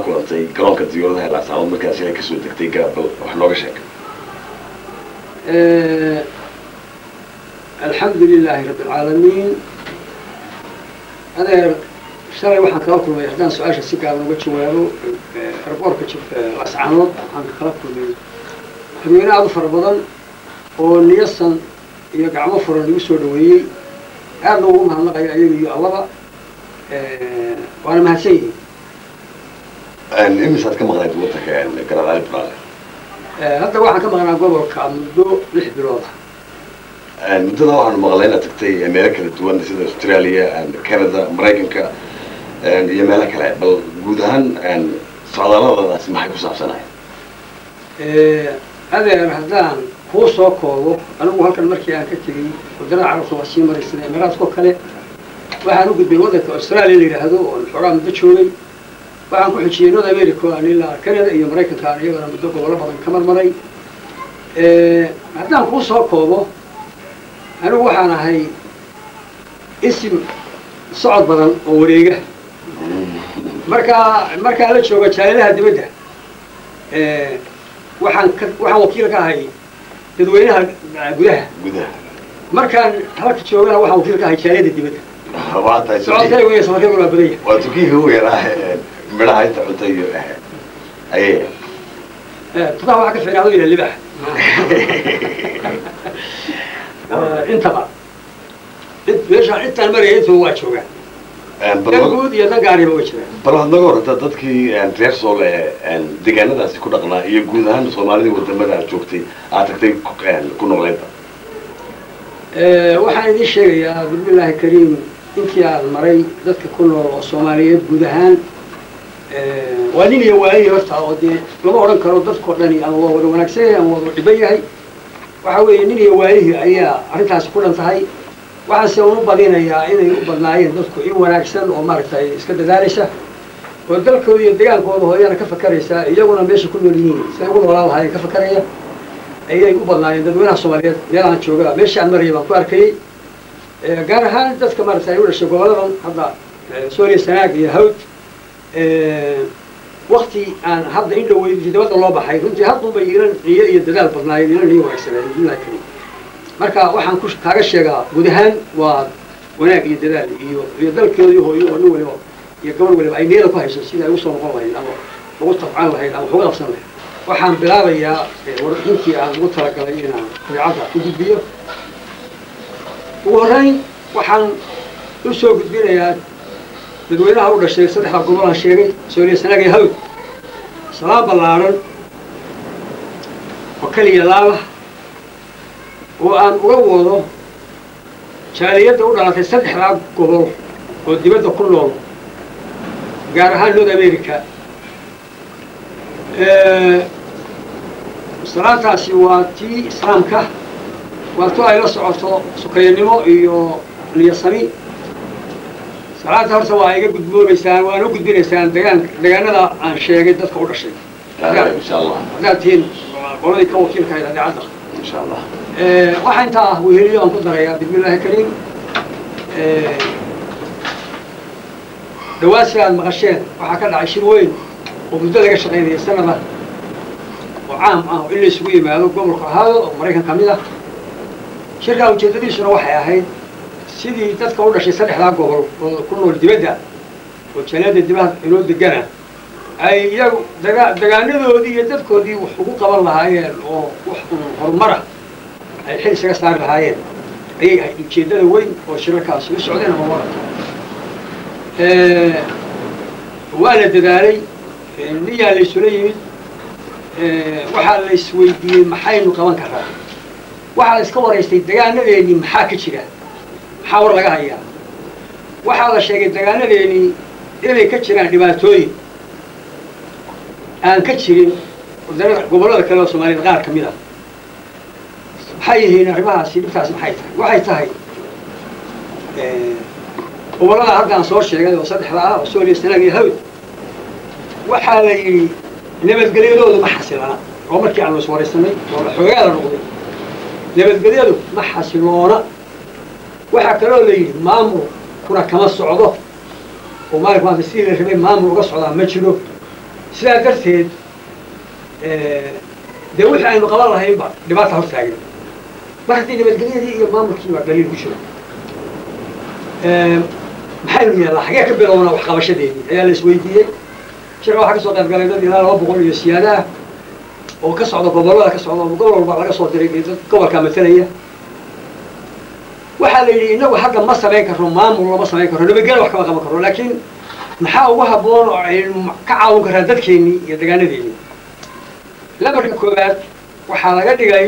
kulantay garoonka diyaaradaha ee laascaanood markaas inay kasoo degtay garab bal wax nooga sheeg alxamdu lilaahi rabbi alcaalamiin adeer shalay waxaan kala kulmay haddaan su-aasha si gaaban uga jawaabo arboorka laascaanood waxaan kala kulmay dadweyne aad u fara badan oo niyasan iyo gacmo furan lagu soo dhaweeyey aadna ugu mahadnaqayo ayaga iyo allaba waana mahadsan yihiin imisaad ka maqnayd wadanka garadaali bulaale hadda waxaan ka maqnaa gobolka muddo lix bilood ah muddada waxaanu maqlay inaad tagtay meelo kala duwan sida australia canada maraykanka iyo meelo kale bal guud ahaan socdaaladadaasi maxay ku saabsanahay adeer haddaan kuu soo koobo anigu halkan markii aan ka tegey waddanada carabta waa sii maraysana emiraadkao kale waxaan u gudbay waddanka australia la yidhaahdo oon xoogaa muddo joogay waxaan ku xijiyey north america aan ilaa canada iyo maraykanka aan iyagana muddo gobollo badan ka marmaray haddaan kuu soo koobo anigu waxaan ahay isim socod badan oo wareega markaa markaan la jooga jaalidaha dibadda waxaan ka waxaan wakiil ka ahay dadweynaha gudaha gudaha markaan halka joogana waxaan wakiil ka ahay jaaliyada dibadda waa tahay socodkay weya safarkay waa badanya waa tukiiga ugu yaraa midhaha inta cunta iyo ayay tudaha waxaa ka fiicnaado ila libax intaba meeshaan intaan maraya intuba waa joogaan dan guud iyo dan gaariba way jiraan bal waxaad naga horata dadkii reer soole ee deegaanadaasi ku dhaqnaa iyo guud ahaan soomaalidii wadamada aad joogtay aad tagtay ku noqleynta waxaan idiin sheegayaa bismillaahi kariim intii aan maray dadka ku nool oo soomaaliyeed guud ahaan waa nin iyo waayi horta oo dee lama odhan karo dadkao dhani ama waa wada wanaagsan yahay ama wada dhiban yahay waxa weeye nin iyo waayihii ayaa arrintaasi ku dhan tahay waxaase unu badinayaa inay u badnaayeen dadku in wanaagsan oo maaragtay iska dadaalaysa oo dalkooda iyo degaankooda hooyana ka fakaraysa iyaguna meesha ku nool yihiin siday ugu noolaan lahaayeen ka fakaraya ayay u badnaayeen dadweynaha soomaaliyeed meelahaan jooga meesha aan maraya baan ku arkayey gaar ahaan dadka maaragtay u dhashay goboladan hadda sooriya sanaag iyo hawd wakti aan hadda in dhaweyd dibadda loo baxay runtii haddunbay ilan niyo iyo dadaal badnaayeen ilan niyo wanaagsanaayen bismillahi kariim marka waxaan ku kaaga sheegaa guud ahaan waa wanaag iyo dadaal iyo iyo dalkeedii hooyo oo nin waliba iyo gabadh waliba ay niyada ku hayso sida ay usoo noqon lahayd ama ugu tabcan lahayd ama uga qabsan lahayd waxaan bilaabayaa warbixintii aan ugu talagalay inaan dabeecadda u gudbiyo ugu horreyn waxaan u soo gudbinayaa dadweynaha u dhashay saddexda gobolaan sheegay sooriya sanaag iyo hawd salaan ballaaran oo keliya laaba oo aan uga wado jaaliyadda u dhalatay saddexdaa gobol oo dibadda ku nool gaar ahaan north america salaantaasi waa tii islaamka waa tu ay la socoto sukayanimo iyo niyasami salaanta horta waa iga gudboonaysaan waana u gudbinaysaan degaan degaanada aan sheegay dadka u dhashay insha allah haddaad tihiin qoladii ka wakiilka ahayd adeecadda insha allah waxaa intaa ah weheliyo aan ku darayaa bismillahi kariim dhawaasi aad maqasheen waxaa ka dhacay shir weyn oo muddo laga shaqaynaya sanada oo caam ah oo in la isugu yimaado gobolka ahaado oo maraykan ka mid ah shirkaa ujeedadiisuna waxay ahayd sidii dadka u dhashay saddexdaa gobol oo ku nool dibadda oo jaaliyadda dibadda inoo degana ay iyagu daga degaanadoodii iyo dadkoodii wax ugu qaban lahaayeen oo wax horumara ay xil isaga saari lahaayeen ayay ahayd ujeeddada weyn oo shirarkaasi u socdeen ama wararka waa la dadaalay niyaa la isula yimid waxaa la isweydiiyey maxaynu qaban karaa waxaa la iska waraystay degaanadeennii maxaa ka jira maxaa war laga hayaa waxaa la sheegay degaanadeennii inay ka jiraan dhibaatooyin aan ka jirin wadanada gobollada kale oo soomaaliyed qaar ka mid ah maxay yihiin arrimahaasi dhibtaasi maxay tahay waxay tahay gobollada haddaan soo sheegay oo saddexda ah oo sooliya sanaag iyo hawd waxaa la yidhi nabadgelyadoodu ma xasilana oo markii aanu iswaraysanay oo la xoogaa la noqday nabadgelyadu ma xasiloona waxaa kaloo la yidhi maamulkuna kama socdo oo maalin maanta sidii la rabay maamul uga socdaa ma jiro sidaa darteed dee wixii aynu qaban lahaynba dhibaata hor taagan mar haddii nabadgelyadii iyo maamulkii baa daliil ku jiro maxaynu yeellaa xagee ka bilownaa waxqabashadeedii ayaa la isweydiiyey shirka waxaa ka soo qayb galay dad ilaa laba boqol iyo siyaada ah oo ka socda gobollada ka socda oo gobol walba laga soo diray dad gobolkaa matalaya waxaa la yidhi inagu hadda ma samayn karno maamul lama samayn karno nabadgelya wax kama qaban karno laakiin maxaa ugu habboon oo aynu ka caawin karraa dadkeennii iyo degaanadeennii lambarka koowaad waxaa laga dhigay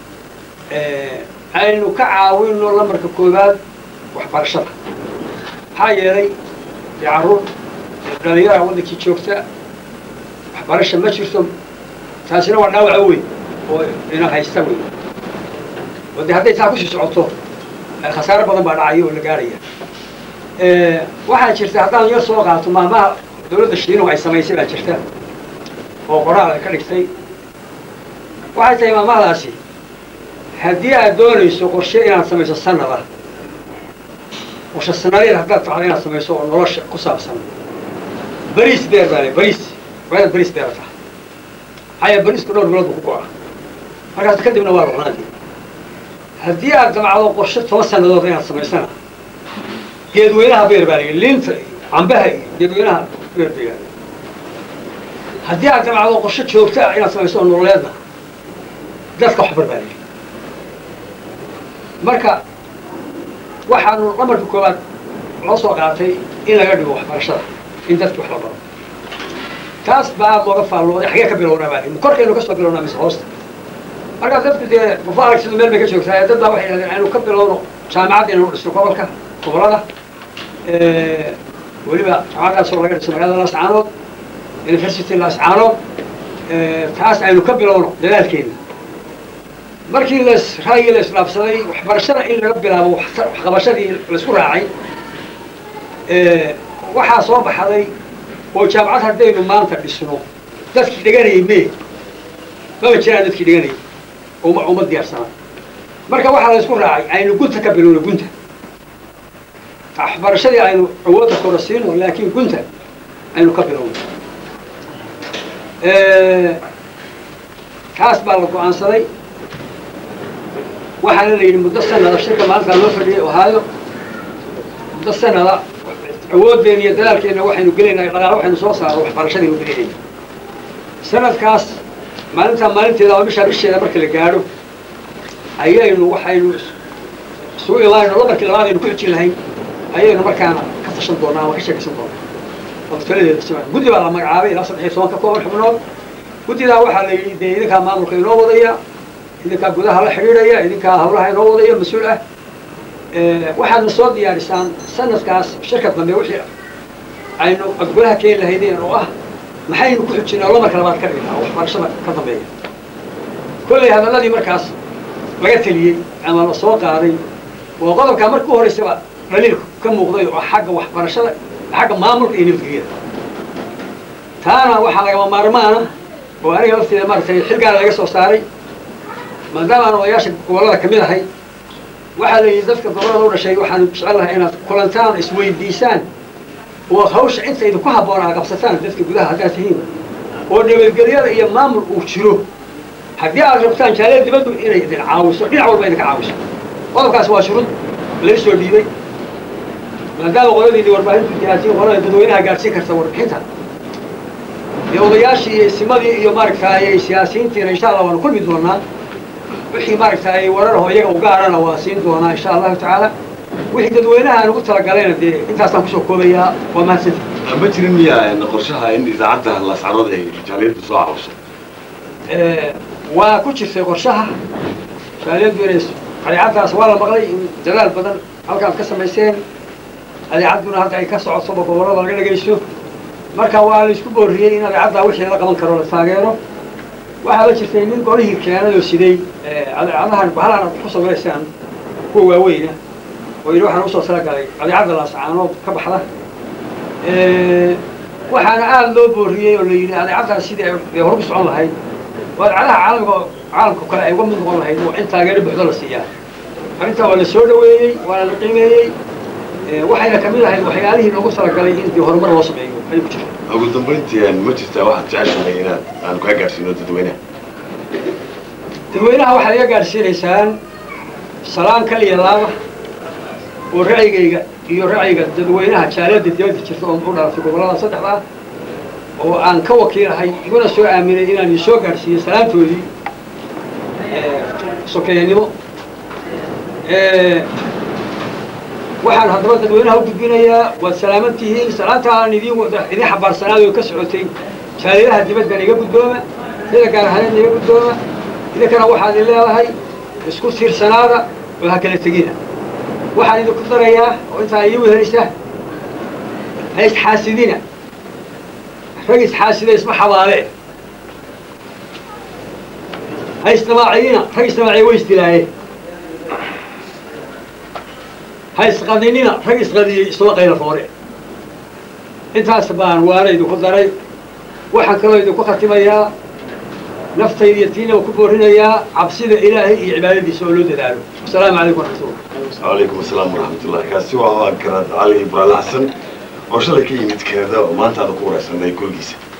aynu ka caawinno lambarka koowaad waxbarashada maxaa yeelay dee carruur dhalinyara waddankii joogta waxbarasha ma jirto taasina waa dhaawaca weyn oo ina haysta wey oo dee hadday taa kusii socoto khasaaro badan baa dhacaya oo la gaaraya waxaa jirta haddaan yar soo qaato maamaha dawladda shiinuhu ay samaysay baa jirta oo qoraal ay ka dhigtay waxay tahay maamahdaasi haddii aad doonayso qorshe inaad samayso sanada qorshe sanadeed haddaad tacdo inaad samayso oo nolosha ku saabsan bariis beer baa le bariis waa inaad bariis beera tahay maxaa yeele bariisku dhowr bilood buu ku go'a markaas kadibna waa ruqnaadii haddii aad damacdo qorshe toban sannadood inaad samaysana geedweynaha beer baa lagi liinta iyo cambaha iyo geedweynaha beer baa haddii aad damacdo qorshe joogta ah inaad samayso oo nololeedna dadka waxbar baa lagi marka waxaanu lambarka koowaad loo soo qaatay in laga dhigo waxbarashada in dadki wax la baro taas baa aad looga faallooday xagee ka bilownaa baa lagi korkaynu ka soo bilownaa mise hoosta markaa dadku dee qofa aragsidu meel bay ka joogtaa dad baa waxay yidhahdeen aynu ka bilowno jaamacadda inaynu dhisno gobolka gobollada weliba jaamacaddaasoo laga dhiso magaalada laascaanood university laascaanood taas aynu ka bilowno dadaalkeena markii las raayii la isdhaafsaday waxbarashada in laga bilaabo waxqabashadii laisku raacay waxaa soo baxday oo jaamacad haddaynu maanta dhisno dadkii dhiganayay mee maba jiraan dadkii dhiganayay uma uma diyaarsana marka waxaa la isku raacay aynu gunta ka bilowno gunta waxbarashadii aynu awoodda kora siino laakiin gunta aynu ka bilowno taas baa la go-aansaday waxaana la yidhi muddo sanada shirka maalintaa loo fadhiyay ohaayo muddo sanada awooddeena iyo dadaalkeenna waxaynu gelaynaa dhaqaale waxaynu soo saaro waxbarashadiinu gelinayna sanadkaas maalintaa maalinteeda ama bishaa bisheeda marka la gaadho ayaynu waxaynu isugu imaanayno lambarkii labaad aynu ku xijin lahayn ayaynu markaana ka tashan doonaa ama ka sheekaysan doonaa oo taladeeda siman guddi baa la magacaabay ilaa saddex iyo toban ka kooban xubnood guddidaa waxaa la yidhi dee idinkaa maamulka inoo wadaya idinkaa gudaha la xidhiidhaya idinkaa hawlaha inoo wadaya mas-uul ah waxaadna soo diyaarisaan sanadkaas shirka dambe wixii aynu golaha keeni lahaydeen oo ah maxaynu ku xujinaa lamarka labaad ka dhignaa waxbarashada ka dambeeya kollay hadalladii markaas laga teliyey ama la soo qaaday oo qodobkaa marka u horaysaba dhaliil ka muuqday oo xagga waxbarashada xagga maamulka iyo nabadgelyada taana waxaa lagama maarmaana oo aniga lafteeda maaragtay xilgaana laga soo saaray maadaama aan odayaasha gobollada ka mid ahay waxaa la yidhi dadka gobollada u dhashay waxaanu jecel lahay inaad kulantaan isweydiisaan oo hawsha inta idinku habboon aa qabsataan dadka gudaha haddaad tihiin oo nabadgelyada iyo maamul uu jiro haddii aad rabtaan jaaliyada dibaddu inay idin caawiso dhinac walba idinka caawiso qodobkaas waa shuruud laga soo dhiibay maadaama qoladiini warbaahintu jihaatiin qolada dadweynaha gaadhsiin karta warbixinta iyo odayaashii iyo isimadii iyo maaragtaay siyaasiyiintiina insha allah waanu kulmi doonaa wixii maaragtaay wararho iyaga u gaarana waa siin doonaa insha allahu tacaala wixii dadweynaha aan ugu talagalayna dee intaasaan kusoo koobayaa waa mahadsanti ma jirin miya qorshaha in idaacadda laascarood ay jaaliyaddu soo caawiso waa ku jirtay qorshaha jaaliyaddu inay adeecaddaas waa la maqlay in dadaal badan halkaad ka samayseen adeecadduna hadda ay ka socotoba gobollada laga dhegaysto marka waa la isku boorriyey in adeecaddaa wixii la qaban karo la taageero waxaa la jirtay nin golihii keenadoo siday adeecadahan bahalaan aad ku samaysaan kuwa waaweyna oo yidhi waxaan usoo talagalay adeecadda laascaanood ka baxda waxaana aada loo boorriyey oo la yidhi adeecaddaas sidii ay hor ku socon lahayd oo adeecadaha caalamka caalamka kale ay uga mid noqon lahayd waa in taageero buuxdo la siiyaa arrintaa waa la soo dhaweeyey waana la qiimeeyey waxayna ka mid ahayd waxyaalihii loogu talagalay in dee horumar loo sameeyo ayuu ku jira ugu dambayntii ma jirtaa waxaad jeceshahay inaad aan kaa gaadhsiino dadweynaha dadweynaha waxaad iga gaadhsiinaysaan salaan kaliya laaba oo ra'yigayga iyo ra'yiga dadweynaha jaaliyadda dibadda jirta oo u dhalatay gobollada saddexda ah oo aan ka wakiilahay iguna soo aaminay inaan idin soo gaadhsiiyo salaantoodii sokeeyanimo waxaan haddaba dadweynaha u gudbinayaa waad salaaman tihiin salaanta aan idin wada idin xambaarsanaad oo ka socotay jaaliyadaha dibaddan iga guddooma sida gaar ahaaneedna iga guddooma idinkana waxaad i leedahay isku tiirsanaada oo ha kala tegina waxaan idinku darayaa oo intaa ii wehelisa ha isxaasidina rag isxaasida isma xabaale ha isdamaaciyina rag isdamaaciya way isdilaaye ha isqadinina rag isqadiyey isuma qayla foore intaas baan waana idinku daray waxaan kaloo idinku khatimayaa naftayda iyo tiina ku boorinayaa cabsida ilaahay iyo cibaadadiisa oo loo dadaalo asalaamu calaykum waraxmatullah calaykum asalaam waraxmatullahi kaasi waa garaad cali ibraahim xasan oo shalay ka yimid kanada oo maanta aanu ku wareysanay gurigiisa